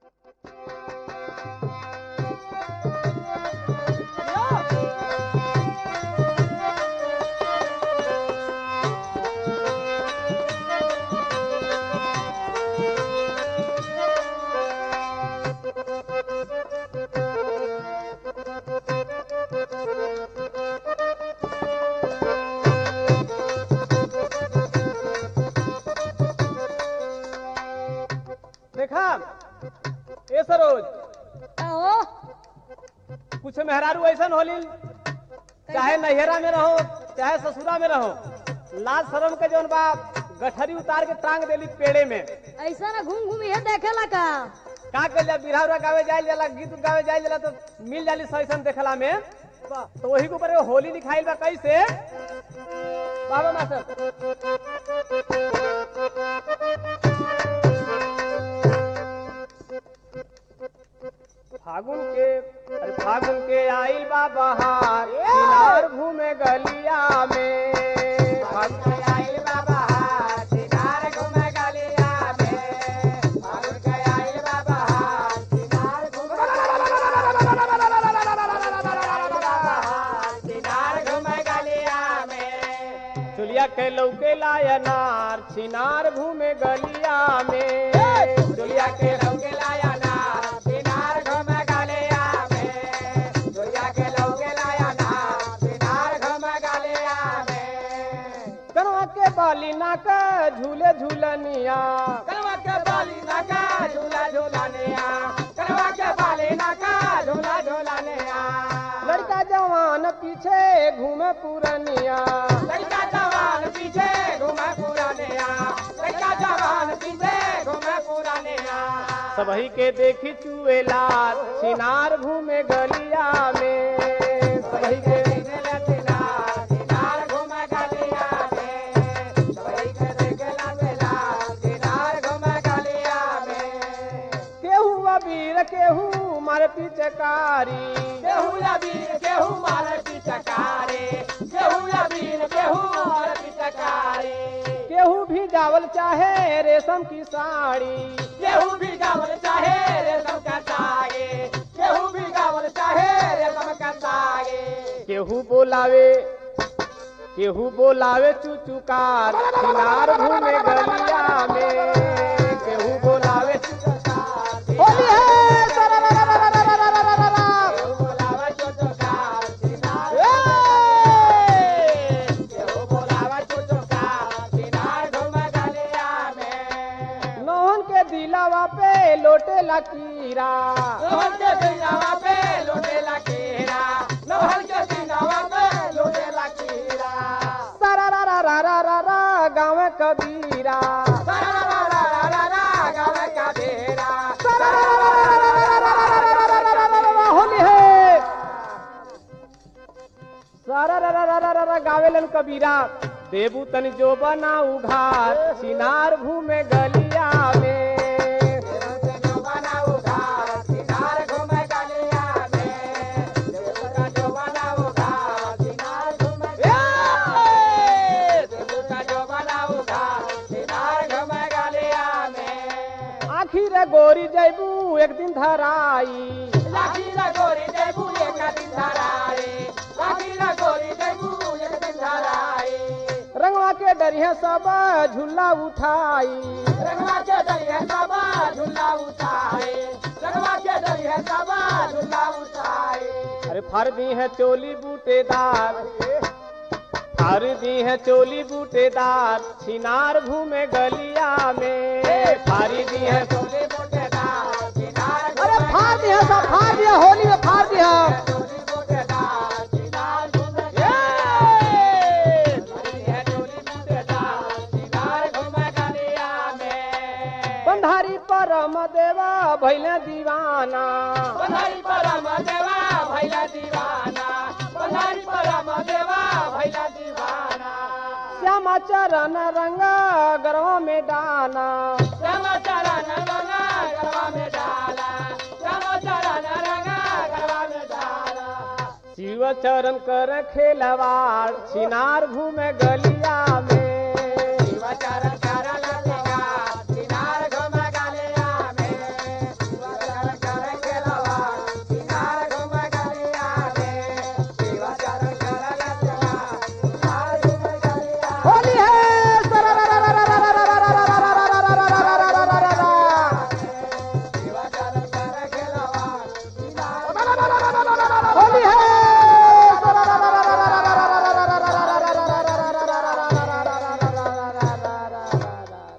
देखा ए सरोज आओ कुछ मेहरारू ऐसन होली चाहे नैहरा में रहो चाहे ससुरा में रहो लाज शरम के जौन बा गठरी उतार के टांग देली पेड़े में ऐसा ना घूम घूम ये देखेला का का कर जा बिरहा उरा गावे जाइल जाला गीत उत गावे जाइल जाला तो मिल जाली सैसन देखला में तो वही के ऊपर एगो होली लिखाइल बा कैसे बाबा मास्टर फागुन के अरे फागुन के आइल बा बहार किनार घूमे गलिया में फागुन के आइल बा बहार किनार घूमे गलिया में फागुन के आइल बा बहार किनार घूमे किनार घूमे गलिया में चुलिया के लौके लाया नार छिनार घूमे गलिया में चुलिया के लौके लाया नार छिनार घूमे गलिया में चुलिया के लौके लाया नार छिनार घूमे गलिया में कनवा के बाली ना का झूले झूलनिया कनवा के बाली ना का झूला झूलनिया कनवा के बाली ना का झूला झूलनिया लड़का जवान पीछे घूमे पुरनिया लड़का जवान पीछे घूमे पुरनिया लड़का जवान पीछे घूमे पुरनिया सबही के देखी चुएला सिनार घूमे गलिया में सबही के देखला सिनार सिनार घूमे गलिया में सबही के देखला सिनार सिनार घूमे गलिया में केहू अबीर केहू मारे पिचकारी केहू अबीर केहू मारे पिचकारी केहू अबीर केहू मारे पिचकारी केहू भी जावल चाहे रेशम की साड़ी केहू भी जावल चाहे रेशम का साड़ी केहू भी जावल चाहे रेशम का साड़ी केहू बोलावे केहू बोलावे चुचुकार किनार घूमे गलिया में केहू बोलावे चुचुकार होली है सरा रा रा रा रा रा रा रा रा रा केहू बोलावे चुचुकार किनार ए केहू बोलावे चुचुकार किनार घूमे गलिया में नौहन के दिलावा पे लोटे लकीरा नौहन के दिलावा पे लोटे लकीरा नौहन के दिलावा पे लोटे लकीरा सारा रा रा रा रा रा रा गाँव कबीरा सारा रा रा रा रा रा गाँव कबीरा सारा रा रा रा रा रा रा रा रा रा रा रा रा रा रा होली है सारा रा रा रा रा रा रा गावेलन कबीरा देबू तन जो बना उघार सिनार घूमे गलिया में जो बना उघार सिनार घूमे गलिया में देबू तन जो बना उघार सिनार घूमे ए देबू तन जो बना उघार सिनार घूमे गलिया में आखिर गोरी जैबू एक दिन धराई आखिर गोरी जैबू एक दिन धराई आखिर गोरी जैबू एक दिन धराई रंगवा के डरिया सब झूला उठाई रंगवा के डरिया सब झूला उठाई रंगवा के डरिया सब झूला उठाई अरे फर दी है चोली बूटेदार फर दी है चोली बूटेदार छिनार घूमे गलिया में फारी दी है चोली बूटेदार छिनार अरे फाड़ दिया सब फाड़ दिया होली में फाड़ दिया चोली बूटेदार छिनार घूमे ये! फारी दी है चोली बूटेदार छिनार घूमे गलिया में बंधारी परम देवा भैले दीवाना बंधारी परम देवा भैले दीवाना बंधारी परम देवा भैले दीवाना श्यामा चरण रंग गरवा में डाला श्यामा चरण रंग गरवा में डाला श्यामा चरण रंग गरवा में डाला शिव चरण कर खेलवाड़ छिनार घूमे गलिया में शिव चरण